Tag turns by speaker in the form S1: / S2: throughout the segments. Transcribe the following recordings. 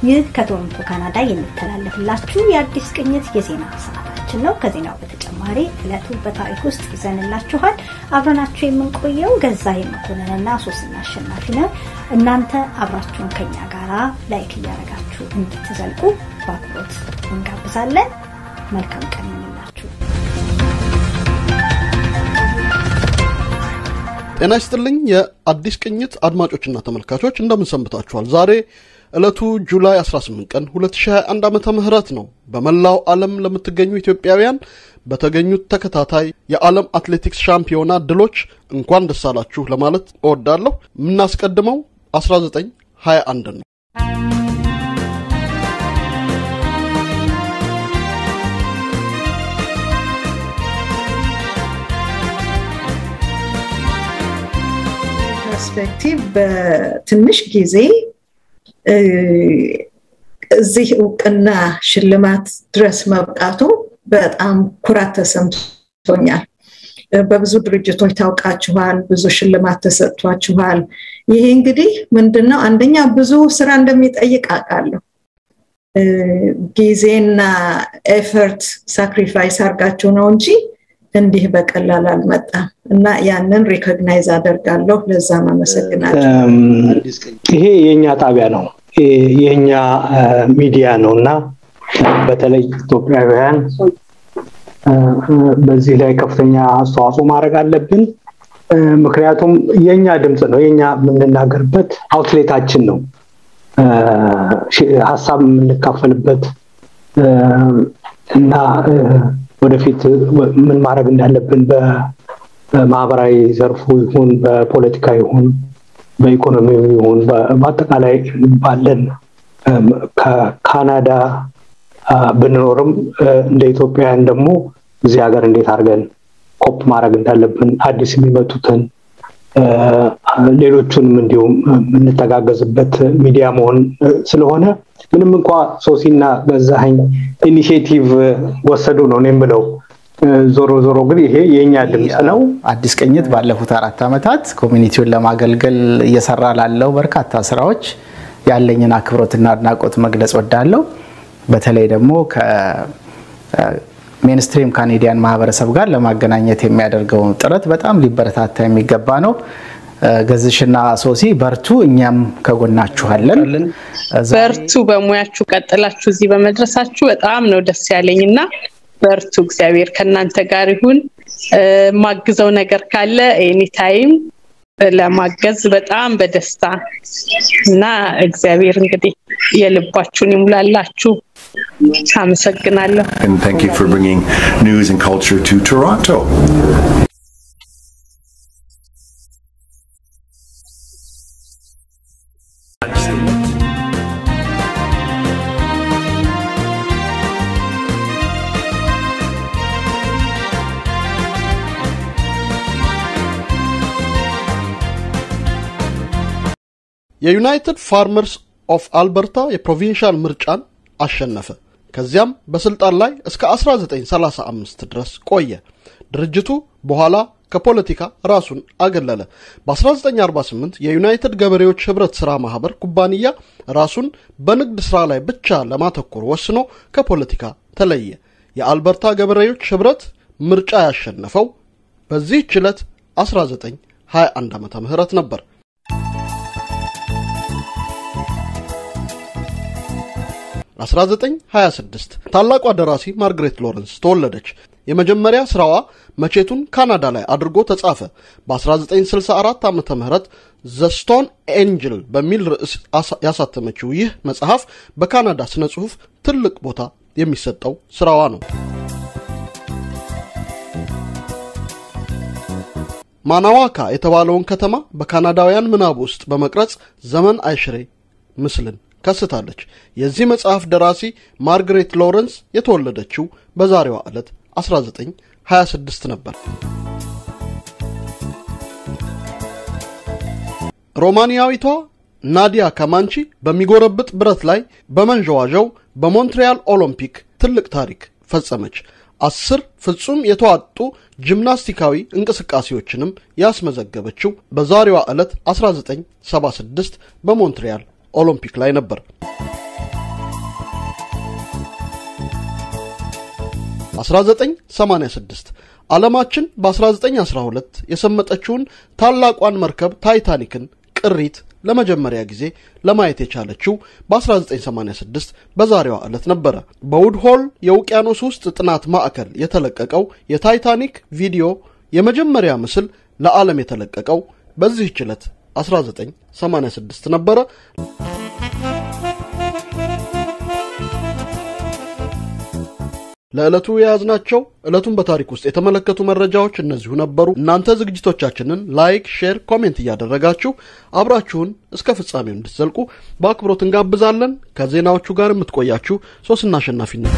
S1: ይህ ከቶሮንቶ ካናዳ የሚተላለፍላችሁ የአዲስ ቅኝት የዜና ሰዓታችን ነው። ከዜናው በተጨማሪ ዕለቱ በታሪክ ውስጥ ይዘንላችኋል። አብረናችሁ የምንቆየው ገዛ የመኮንንና ሶስና አሸናፊ ነው። እናንተ አብራችሁን ከኛ ጋራ ላይክ እያደረጋችሁ እንድትዘልቁ በአክብሮት እንጋብዛለን። መልካም ቀን ይሁንላችሁ።
S2: ጤና ይስጥልኝ የአዲስ ቅኝት አድማጮችና ተመልካቾች እንደምን ሰንብታችኋል? ዛሬ ዕለቱ ጁላይ 18 ቀን 2021 ዓመተ ምህረት ነው። በመላው ዓለም ለምትገኙ ኢትዮጵያውያን በተገኙት ተከታታይ የዓለም አትሌቲክስ ሻምፒዮና ድሎች እንኳን ደስ አላችሁ ለማለት እወዳለሁ። የምናስቀድመው 1921 ነው።
S3: ፐርስፔክቲቭ በትንሽ ጊዜ እዚህ እውቅና ሽልማት ድረስ መብቃቱ በጣም ኩራት ተሰምቶኛል። በብዙ ድርጅቶች ታውቃችኋል፣ ብዙ ሽልማት ተሰጥቷችኋል። ይሄ እንግዲህ ምንድን ነው? አንደኛ ብዙ ስራ እንደሚጠይቅ አውቃለሁ። ጊዜና ኤፈርት ሳክሪፋይስ አድርጋችሁ ነው እንጂ እንዲህ በቀላል አልመጣም እና ያንን ሪኮግናይዝ አደርጋለሁ። ለዛም አመሰግናለሁ።
S4: ይሄ የእኛ ጣቢያ ነው፣ የእኛ ሚዲያ ነው እና በተለይ ኢትዮጵያውያን በዚህ ላይ ከፍተኛ አስተዋጽኦ ማድረግ አለብን። ምክንያቱም የእኛ ድምፅ ነው፣ የእኛ የምንናገርበት አውትሌታችን ነው፣ ሀሳብ የምንካፈልበት እና ወደፊት ምን ማድረግ እንዳለብን በማህበራዊ ዘርፉ ይሁን በፖለቲካ ይሁን በኢኮኖሚው ይሁን በአጠቃላይ ባለን ከካናዳ ብንኖርም እንደ ኢትዮጵያውያን ደግሞ እዚህ ሀገር እንዴት አድርገን ኮፕ ማድረግ እንዳለብን አዲስ የሚመጡትን ሌሎቹንም እንዲሁም የምንተጋገዝበት ሚዲያ መሆን ስለሆነ ምንም እንኳ ሶሲና ገዛኸኝ ኢኒሽቲቭ ወሰዱ ነው እኔ የምለው። ዞሮ ዞሮ ግን ይሄ የእኛ ድምፅ ነው።
S5: አዲስ ቅኝት ባለፉት አራት ዓመታት ኮሚኒቲውን ለማገልገል እየሰራ ላለው በርካታ ስራዎች ያለኝን አክብሮትና አድናቆት መግለጽ ወዳለው በተለይ ደግሞ ከሜንስትሪም ካኔዲያን ማህበረሰብ ጋር ለማገናኘት የሚያደርገው ጥረት በጣም ሊበረታታ የሚገባ ነው። ገዝሽና ሶሲ በርቱ፣ እኛም ከጎናችኋለን።
S6: በርቱ፣ በሙያችሁ ቀጥላችሁ እዚህ በመድረሳችሁ በጣም ነው ደስ ያለኝ እና በርቱ፣ እግዚአብሔር ከእናንተ ጋር ይሁን። ማግዘው ነገር ካለ ኤኒታይም ለማገዝ በጣም በደስታ እና እግዚአብሔር እንግዲህ የልባችሁን ይሙላላችሁ። አመሰግናለሁ።
S7: And thank you for bringing news and culture to Toronto.
S2: የዩናይትድ ፋርመርስ ኦፍ አልበርታ የፕሮቪንሻል ምርጫን አሸነፈ። ከዚያም በስልጣን ላይ እስከ 1935 ድረስ ቆየ። ድርጅቱ በኋላ ከፖለቲካ ራሱን አገለለ። በ1948 የዩናይትድ ገበሬዎች ህብረት ሥራ ማኅበር ኩባንያ ራሱን በንግድ ሥራ ላይ ብቻ ለማተኮር ወስኖ ከፖለቲካ ተለየ። የአልበርታ ገበሬዎች ህብረት ምርጫ ያሸነፈው በዚህች ዕለት 1921 ዓመተ ምህረት ነበር። በ1926 ታላቋ ደራሲ ማርግሬት ሎረንስ ተወለደች። የመጀመሪያ ስራዋ መቼቱን ካናዳ ላይ አድርጎ ተጻፈ። በ1964 ዓ ም ዘ ስቶን ኤንጅል በሚል ርዕስ ያሳተመችው ይህ መጽሐፍ በካናዳ ስነ ጽሑፍ ትልቅ ቦታ የሚሰጠው ስራዋ ነው። ማናዋካ የተባለውን ከተማ በካናዳውያን ምናብ ውስጥ በመቅረጽ ዘመን አይሽሬ ምስልን ከስታለች። የዚህ መጽሐፍ ደራሲ ማርግሬት ሎረንስ የተወለደችው በዛሬዋ ዕለት 1926 ነበር። ሮማኒያዊቷ ናዲያ ካማንቺ በሚጎረብጥ ብረት ላይ በመንዠዋዠው በሞንትሪያል ኦሎምፒክ ትልቅ ታሪክ ፈጸመች። አስር ፍጹም የተዋጡ ጂምናስቲካዊ እንቅስቃሴዎችንም ያስመዘገበችው በዛሬዋ ዕለት 1976 በሞንትሪያል ኦሎምፒክ ላይ ነበር። 1986 ዓለማችን በ1912 የሰመጠችውን ታላቋን መርከብ ታይታኒክን ቅሪት ለመጀመሪያ ጊዜ ለማየት የቻለችው በ1986 በዛሬዋ ዕለት ነበረ። በውድሆል የውቅያኖስ ውስጥ ጥናት ማዕከል የተለቀቀው የታይታኒክ ቪዲዮ የመጀመሪያ ምስል ለዓለም የተለቀቀው በዚህች ዕለት 1986 ነበረ። ለዕለቱ የያዝናቸው ዕለቱን በታሪክ ውስጥ የተመለከቱ መረጃዎች እነዚሁ ነበሩ። እናንተ ዝግጅቶቻችንን ላይክ፣ ሼር፣ ኮሜንት እያደረጋችሁ አብራችሁን እስከ ፍጻሜው እንድትዘልቁ በአክብሮት እንጋብዛለን። ከዜናዎቹ ጋር የምትቆያችሁ ሶስና አሸናፊነት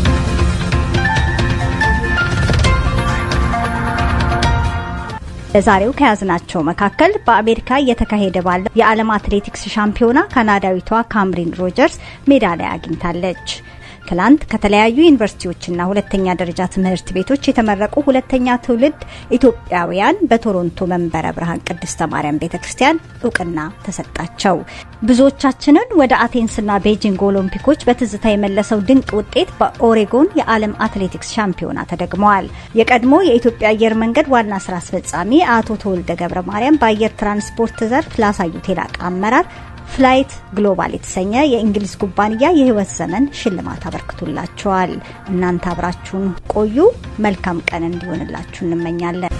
S1: ለዛሬው ከያዝናቸው መካከል በአሜሪካ እየተካሄደ ባለው የዓለም አትሌቲክስ ሻምፒዮና ካናዳዊቷ ካምሪን ሮጀርስ ሜዳሊያ አግኝታለች። ትላንት ከተለያዩ ዩኒቨርሲቲዎችና ሁለተኛ ደረጃ ትምህርት ቤቶች የተመረቁ ሁለተኛ ትውልድ ኢትዮጵያውያን በቶሮንቶ መንበረ ብርሃን ቅድስተ ማርያም ቤተ ክርስቲያን እውቅና ተሰጣቸው። ብዙዎቻችንን ወደ አቴንስና ቤጂንግ ኦሎምፒኮች በትዝታ የመለሰው ድንቅ ውጤት በኦሬጎን የዓለም አትሌቲክስ ሻምፒዮና ተደግመዋል። የቀድሞ የኢትዮጵያ አየር መንገድ ዋና ስራ አስፈጻሚ አቶ ተወልደ ገብረ ማርያም በአየር ትራንስፖርት ዘርፍ ላሳዩት የላቀ አመራር ፍላይት ግሎባል የተሰኘ የእንግሊዝ ኩባንያ የህይወት ዘመን ሽልማት አበርክቶላቸዋል። እናንተ አብራችሁን ቆዩ። መልካም ቀን እንዲሆንላችሁ እንመኛለን።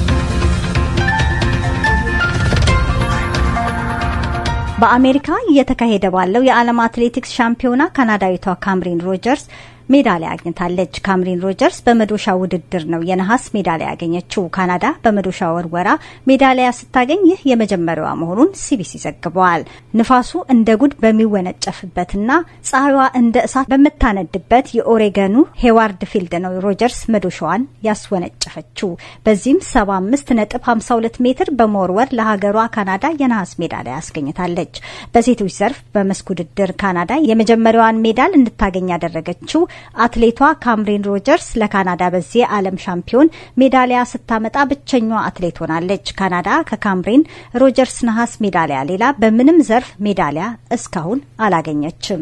S1: በአሜሪካ እየተካሄደ ባለው የዓለም አትሌቲክስ ሻምፒዮና ካናዳዊቷ ካምሪን ሮጀርስ ሜዳሊያ አግኝታለች። ካምሪን ሮጀርስ በመዶሻ ውድድር ነው የነሐስ ሜዳሊያ ያገኘችው። ካናዳ በመዶሻ ወርወራ ሜዳሊያ ስታገኝ ይህ የመጀመሪያዋ መሆኑን ሲቢሲ ዘግበዋል። ንፋሱ እንደ ጉድ በሚወነጨፍበትና ፀሐይዋ እንደ እሳት በምታነድበት የኦሬገኑ ሄዋርድ ፊልድ ነው ሮጀርስ መዶሻዋን ያስወነጨፈችው። በዚህም 75 ነጥብ 52 ሜትር በመወርወር ለሀገሯ ካናዳ የነሐስ ሜዳሊያ አስገኝታለች። በሴቶች ዘርፍ በመስክ ውድድር ካናዳ የመጀመሪያዋን ሜዳል እንድታገኝ ያደረገችው አትሌቷ ካምሪን ሮጀርስ ለካናዳ በዚህ የዓለም ሻምፒዮን ሜዳሊያ ስታመጣ ብቸኛዋ አትሌት ሆናለች። ካናዳ ከካምሪን ሮጀርስ ነሐስ ሜዳሊያ ሌላ በምንም ዘርፍ ሜዳሊያ እስካሁን አላገኘችም።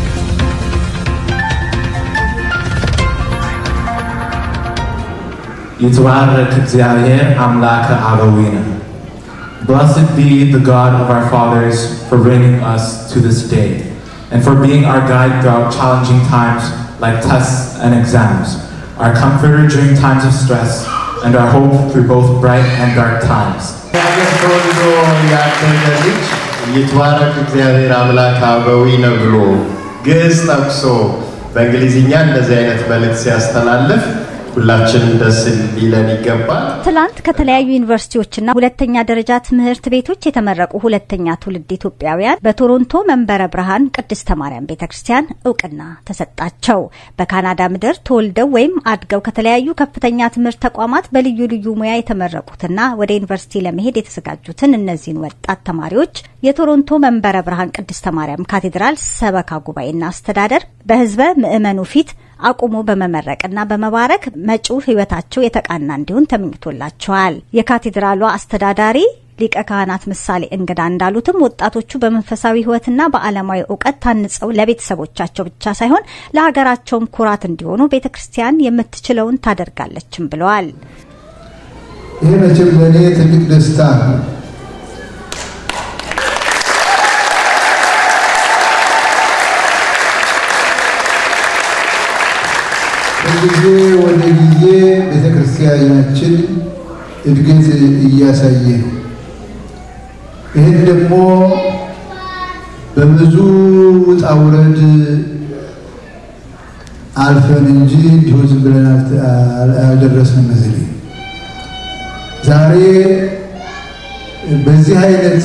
S8: ይትባረክ እግዚአብሔር አምላከ አበዊነ Blessed be the God of our fathers for bringing us to this day and for being our guide throughout challenging times like tests and exams, our comforter during times of stress, and our hope through both bright and dark times.
S9: ተወልዶ ያደገ ልጅ ይትባረክ እግዚአብሔር አምላክ አበዊነ ብሎ ግዕዝ ጠቅሶ በእንግሊዝኛ እንደዚህ አይነት መልእክት ሲያስተላልፍ ሁላችንም ደስ ሊለን ይገባል።
S1: ትላንት ከተለያዩ ዩኒቨርሲቲዎችና ሁለተኛ ደረጃ ትምህርት ቤቶች የተመረቁ ሁለተኛ ትውልድ ኢትዮጵያውያን በቶሮንቶ መንበረ ብርሃን ቅድስተ ማርያም ቤተ ክርስቲያን እውቅና ተሰጣቸው። በካናዳ ምድር ተወልደው ወይም አድገው ከተለያዩ ከፍተኛ ትምህርት ተቋማት በልዩ ልዩ ሙያ የተመረቁትና ወደ ዩኒቨርሲቲ ለመሄድ የተዘጋጁትን እነዚህን ወጣት ተማሪዎች የቶሮንቶ መንበረ ብርሃን ቅድስተ ማርያም ካቴድራል ሰበካ ጉባኤና አስተዳደር በሕዝበ ምዕመኑ ፊት አቁሞ በመመረቅና በመባረክ መጪው ሕይወታቸው የተቃና እንዲሆን ተመኝቶላቸዋል። የካቴድራሏ አስተዳዳሪ ሊቀ ካህናት ምሳሌ እንግዳ እንዳሉትም ወጣቶቹ በመንፈሳዊ ሕይወትና በዓለማዊ እውቀት ታንጸው ለቤተሰቦቻቸው ብቻ ሳይሆን ለሀገራቸውም ኩራት እንዲሆኑ ቤተ ክርስቲያን የምትችለውን ታደርጋለችም ብለዋል።
S10: ይህ መቼም ለእኔ ትልቅ ደስታ ነው። ከጊዜ ወደ ጊዜ ቤተ ክርስቲያናችን እድገት እያሳየ ነው። ይህን ደግሞ በብዙ ውጣ ውረድ አልፈን እንጂ እንዲሁ ዝም ብለን አልደረስንም እዚህ ላይ። ዛሬ በዚህ አይነት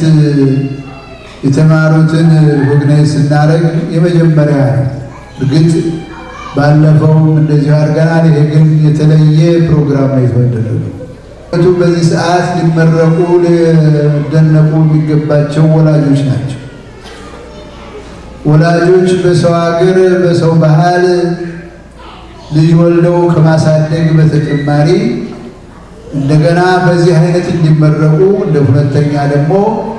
S10: የተማሩትን ሪኮግናይዝ ስናደርግ የመጀመሪያ ነው። እርግጥ ባለፈውም እንደዚሁ አድርገናል። ይሄ ግን የተለየ ፕሮግራም ነው የተደረገው። በዚህ ሰዓት ሊመረቁ ሊደነቁ የሚገባቸው ወላጆች ናቸው። ወላጆች በሰው ሀገር በሰው ባህል ልጅ ወልደው ከማሳደግ በተጨማሪ እንደገና በዚህ አይነት እንዲመረቁ እንደ ሁለተኛ ደግሞ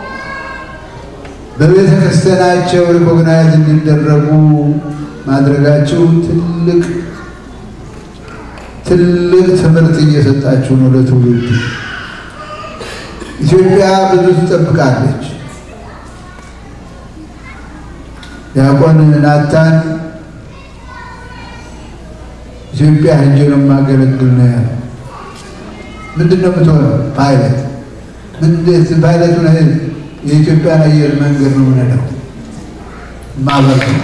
S10: በቤተ ክርስቲያናቸው ሪኮግናይዝ እንዲደረጉ ማድረጋቸው ትልቅ ትልቅ ትምህርት እየሰጣችሁ ነው ለትውልዱ። ኢትዮጵያ ብዙ ትጠብቃለች። ዲያቆን ናታን ኢትዮጵያ ሄጄ ነው የማገለግል ነው ያለው። ምንድን ነው የምትሆነው? ፓይለት ምንዴት ፓይለት ሆነ የኢትዮጵያን አየር መንገድ ነው ምንለው ማበር ነው።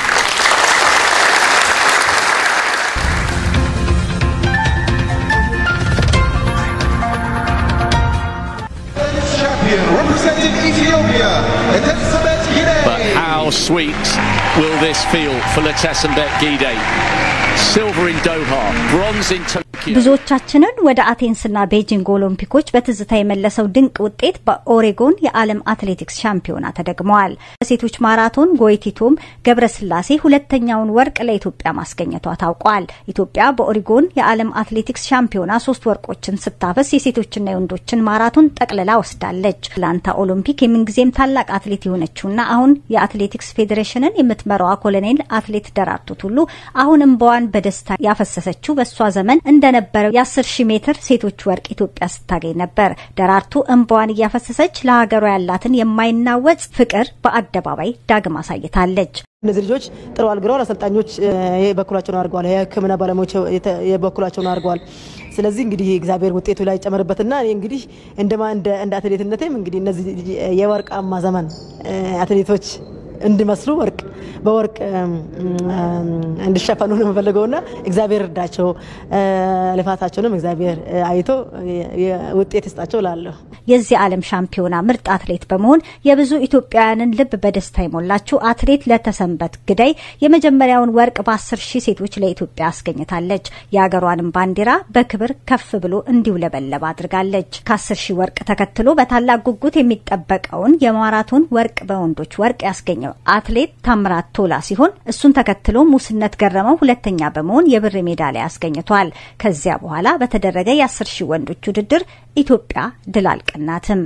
S11: But how sweet will this feel for Letesenbet Gide? Silver in Doha, bronze in Tokyo.
S1: ብዙዎቻችንን ወደ አቴንስና ቤጂንግ ኦሎምፒኮች በትዝታ የመለሰው ድንቅ ውጤት በኦሬጎን የዓለም አትሌቲክስ ሻምፒዮና ተደግመዋል። በሴቶች ማራቶን ጎይቲቶም ገብረስላሴ ሁለተኛውን ወርቅ ለኢትዮጵያ ማስገኘቷ ታውቋል። ኢትዮጵያ በኦሬጎን የዓለም አትሌቲክስ ሻምፒዮና ሶስት ወርቆችን ስታፈስ የሴቶችና የወንዶችን ማራቶን ጠቅልላ ወስዳለች። አትላንታ ኦሎምፒክ የምንጊዜም ታላቅ አትሌት የሆነችውና አሁን የአትሌቲክስ ፌዴሬሽንን የምትመራዋ ኮሎኔል አትሌት ደራርቱ ቱሉ አሁን እንባዋን በደስታ ያፈሰሰችው በእሷ ዘመን እንደነበረው የ10 ሺህ ሜትር ሴቶች ወርቅ ኢትዮጵያ ስታገኝ ነበር። ደራርቱ እንባዋን እያፈሰሰች ለሀገሯ ያላትን የማይናወጽ ፍቅር በአደባባይ ዳግም አሳይታለች።
S12: እነዚህ ልጆች ጥሩ አልግረዋል። አሰልጣኞች የበኩላቸውን አድርገዋል። የሕክምና ባለሙያዎች የበኩላቸውን አድርገዋል። ስለዚህ እንግዲህ እግዚአብሔር ውጤቱ ላይ ጨመርበትና እኔ እንግዲህ እንደማ እንደ አትሌትነቴም እንግዲህ እነዚህ የወርቃማ ዘመን አትሌቶች እንዲመስሉ ወርቅ በወርቅ እንዲሸፈኑ ነው የምፈልገውና እግዚአብሔር እርዳቸው፣ ልፋታቸውንም እግዚአብሔር አይቶ ውጤት ይስጣቸው ላለሁ
S1: የዚህ ዓለም ሻምፒዮና ምርጥ አትሌት በመሆን የብዙ ኢትዮጵያውያንን ልብ በደስታ የሞላችው አትሌት ለተሰንበት ግዳይ የመጀመሪያውን ወርቅ በአስር ሺህ ሴቶች ለኢትዮጵያ አስገኝታለች። የሀገሯንም ባንዲራ በክብር ከፍ ብሎ እንዲውለበለብ አድርጋለች። ከአስር ሺህ ወርቅ ተከትሎ በታላቅ ጉጉት የሚጠበቀውን የማራቶን ወርቅ በወንዶች ወርቅ ያስገኘው አትሌት ታምራት ቶላ ሲሆን እሱን ተከትሎ ሙስነት ገረመው ሁለተኛ በመሆን የብር ሜዳሊያ አስገኝቷል። ከዚያ በኋላ በተደረገ የአስር ሺህ ወንዶች ውድድር ኢትዮጵያ ድል አልቀናትም።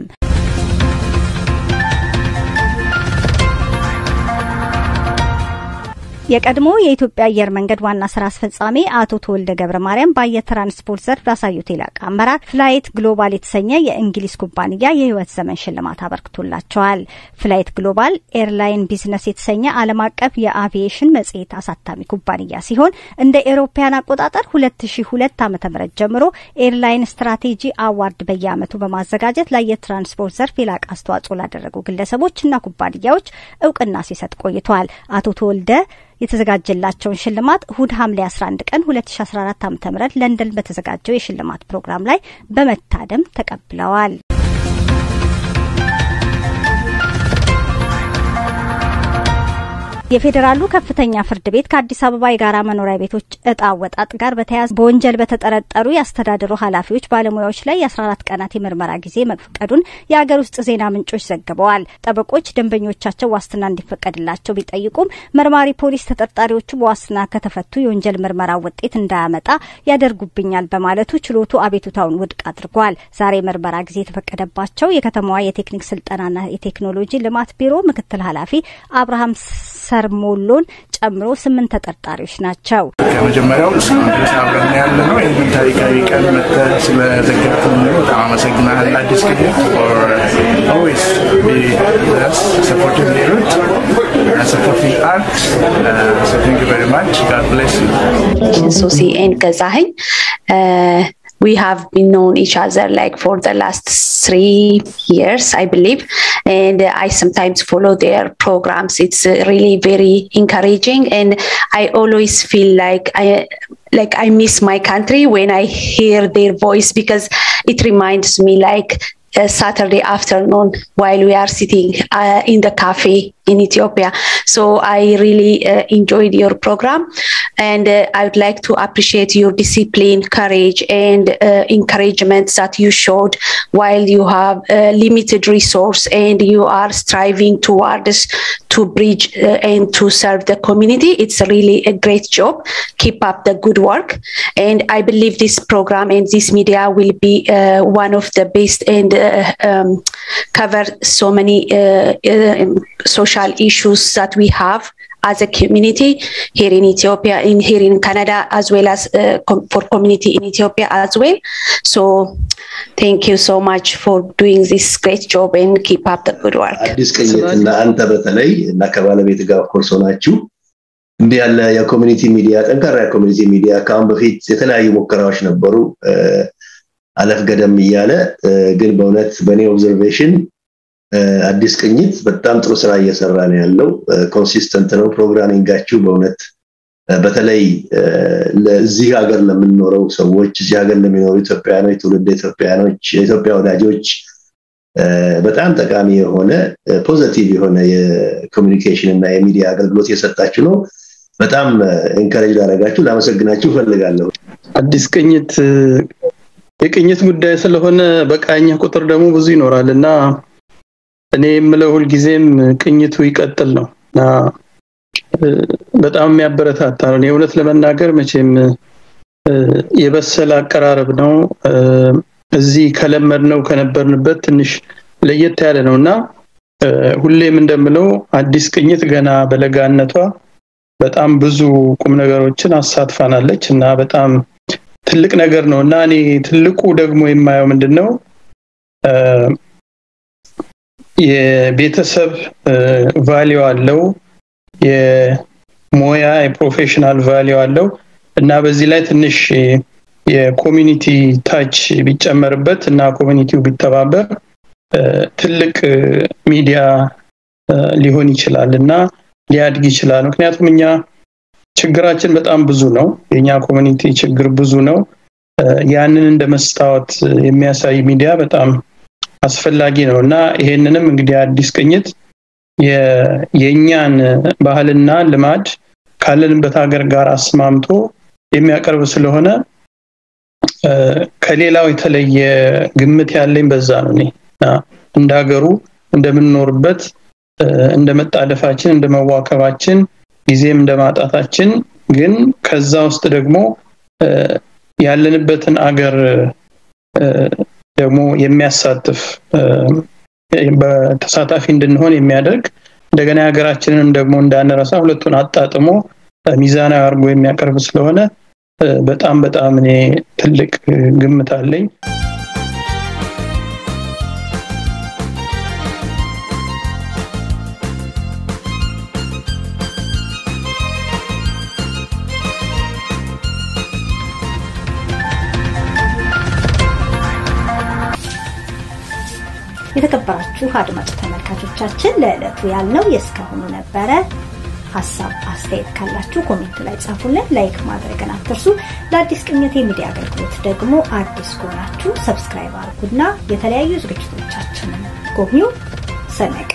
S1: የቀድሞ የኢትዮጵያ አየር መንገድ ዋና ስራ አስፈጻሚ አቶ ተወልደ ገብረ ማርያም በአየር ትራንስፖርት ዘርፍ ላሳዩት የላቀ አመራር ፍላይት ግሎባል የተሰኘ የእንግሊዝ ኩባንያ የህይወት ዘመን ሽልማት አበርክቶላቸዋል። ፍላይት ግሎባል ኤርላይን ቢዝነስ የተሰኘ ዓለም አቀፍ የአቪዬሽን መጽሔት አሳታሚ ኩባንያ ሲሆን እንደ ኤሮፓያን አቆጣጠር 2002 ዓ.ም ጀምሮ ኤርላይን ስትራቴጂ አዋርድ በየዓመቱ በማዘጋጀት ለአየር ትራንስፖርት ዘርፍ የላቀ አስተዋጽኦ ላደረጉ ግለሰቦችና ኩባንያዎች እውቅና ሲሰጥ ቆይቷል። አቶ ተወልደ የተዘጋጀላቸውን ሽልማት እሁድ ሐምሌ 11 ቀን 2014 ዓ.ም ለንደን በተዘጋጀው የሽልማት ፕሮግራም ላይ በመታደም ተቀብለዋል። የፌዴራሉ ከፍተኛ ፍርድ ቤት ከአዲስ አበባ የጋራ መኖሪያ ቤቶች እጣ አወጣጥ ጋር በተያያዘ በወንጀል በተጠረጠሩ የአስተዳደሩ ኃላፊዎች፣ ባለሙያዎች ላይ የ14 ቀናት የምርመራ ጊዜ መፍቀዱን የሀገር ውስጥ ዜና ምንጮች ዘግበዋል። ጠበቆች ደንበኞቻቸው ዋስትና እንዲፈቀድላቸው ቢጠይቁም መርማሪ ፖሊስ ተጠርጣሪዎቹ በዋስትና ከተፈቱ የወንጀል ምርመራ ውጤት እንዳያመጣ ያደርጉብኛል በማለቱ ችሎቱ አቤቱታውን ውድቅ አድርጓል። ዛሬ የምርመራ ጊዜ የተፈቀደባቸው የከተማዋ የቴክኒክ ስልጠናና የቴክኖሎጂ ልማት ቢሮ ምክትል ኃላፊ አብርሃም ሰርሞሎን ጨምሮ ስምንት ተጠርጣሪዎች ናቸው።
S13: ከመጀመሪያው እስካሁን ድረስ አብረን ያለ ነው። ይህንን ታሪካዊ ቀን መጥተህ ስለዘጋትን በጣም አመሰግናለሁ። አዲስ ክልል ኦልዌይስ ቢ ሰፖርቲንግ ሌሎች ሰፖርቲንግ አርት ሶ ቴንክ ዩ ቨሪ ማች ጋድ ብሌስ ዩ
S14: ሶሲ ኤን ገዛኸኝ we have been known each other like for the last three years i believe and i sometimes follow their programs it's really very encouraging and i always feel like i like i miss my country when i hear their voice because it reminds me like a Saturday afternoon while we are sitting uh, in the cafe in Ethiopia. So I really uh, enjoyed your program and uh, I would like to appreciate your discipline, courage, and encouragement that you showed while you have limited resource and you are striving towards to bridge and to serve the community. It's really a great job. Keep up the good work. And I believe this program and this media will be one of the best and um, cover so many social issues that we have as a community here in Ethiopia, in here in Canada, as well as uh, com- for community in Ethiopia as well. So thank you so much for doing this great job and keep up the good work.
S15: አዲስ ቅኝት እና አንተ በተለይ እና ከባለቤት ጋር ኮርስ ሆናችሁ እንዲህ ያለ የኮሚኒቲ ሚዲያ ጠንካራ የኮሚኒቲ ሚዲያ ከአሁን በፊት የተለያዩ ሙከራዎች ነበሩ አለፍ ገደም እያለ ግን በእውነት በእኔ ኦብዘርቬሽን አዲስ ቅኝት በጣም ጥሩ ስራ እየሰራ ነው ያለው ኮንሲስተንት ነው ፕሮግራሚንጋችሁ በእውነት በተለይ ለዚህ ሀገር ለምንኖረው ሰዎች እዚህ ሀገር ለሚኖሩ ኢትዮጵያኖች ትውልድ ኢትዮጵያኖች የኢትዮጵያ ወዳጆች በጣም ጠቃሚ የሆነ ፖዘቲቭ የሆነ የኮሚኒኬሽን እና የሚዲያ አገልግሎት እየሰጣችሁ ነው በጣም ኤንካሬጅ ላደረጋችሁ ላመሰግናችሁ እፈልጋለሁ
S16: አዲስ ቅኝት የቅኝት ጉዳይ ስለሆነ በቃኛ ቁጥር ደግሞ ብዙ ይኖራል እና እኔ የምለው ሁልጊዜም ቅኝቱ ይቀጥል ነው እና በጣም የሚያበረታታ ነው እኔ እውነት ለመናገር መቼም የበሰለ አቀራረብ ነው እዚህ ከለመድ ነው ከነበርንበት ትንሽ ለየት ያለ ነው እና ሁሌም እንደምለው አዲስ ቅኝት ገና በለጋነቷ በጣም ብዙ ቁም ነገሮችን አሳትፋናለች እና በጣም ትልቅ ነገር ነው እና እኔ ትልቁ ደግሞ የማየው ምንድን ነው የቤተሰብ ቫሊዩ አለው የሞያ የፕሮፌሽናል ቫሊዩ አለው እና በዚህ ላይ ትንሽ የኮሚኒቲ ታች ቢጨመርበት እና ኮሚኒቲው ቢተባበር ትልቅ ሚዲያ ሊሆን ይችላል እና ሊያድግ ይችላል ምክንያቱም እኛ ችግራችን በጣም ብዙ ነው የኛ ኮሚኒቲ ችግር ብዙ ነው ያንን እንደ መስታወት የሚያሳይ ሚዲያ በጣም አስፈላጊ ነው እና ይሄንንም እንግዲህ አዲስ ቅኝት የእኛን ባህልና ልማድ ካለንበት ሀገር ጋር አስማምቶ የሚያቀርብ ስለሆነ ከሌላው የተለየ ግምት ያለኝ በዛ ነው እኔ እንደ ሀገሩ እንደምንኖርበት እንደ መጣደፋችን እንደ መዋከባችን ጊዜም እንደ ማጣታችን ግን ከዛ ውስጥ ደግሞ ያለንበትን አገር ደግሞ የሚያሳትፍ በተሳታፊ እንድንሆን የሚያደርግ እንደገና ሀገራችንን ደግሞ እንዳንረሳ ሁለቱን አጣጥሞ ሚዛናዊ አድርጎ የሚያቀርብ ስለሆነ በጣም በጣም እኔ ትልቅ ግምት አለኝ
S1: የተከበራችሁ አድማጭ ተመልካቾቻችን ለዕለቱ ያልነው የእስካሁኑ ነበረ ሀሳብ አስተያየት ካላችሁ ኮሜንት ላይ ጻፉልን ላይክ ማድረግን አትርሱ ለአዲስ ቅኝት የሚዲያ አገልግሎት ደግሞ አዲስ ከሆናችሁ ሰብስክራይብ አድርጉና የተለያዩ ዝግጅቶቻችንን ጎብኙ ሰነቀ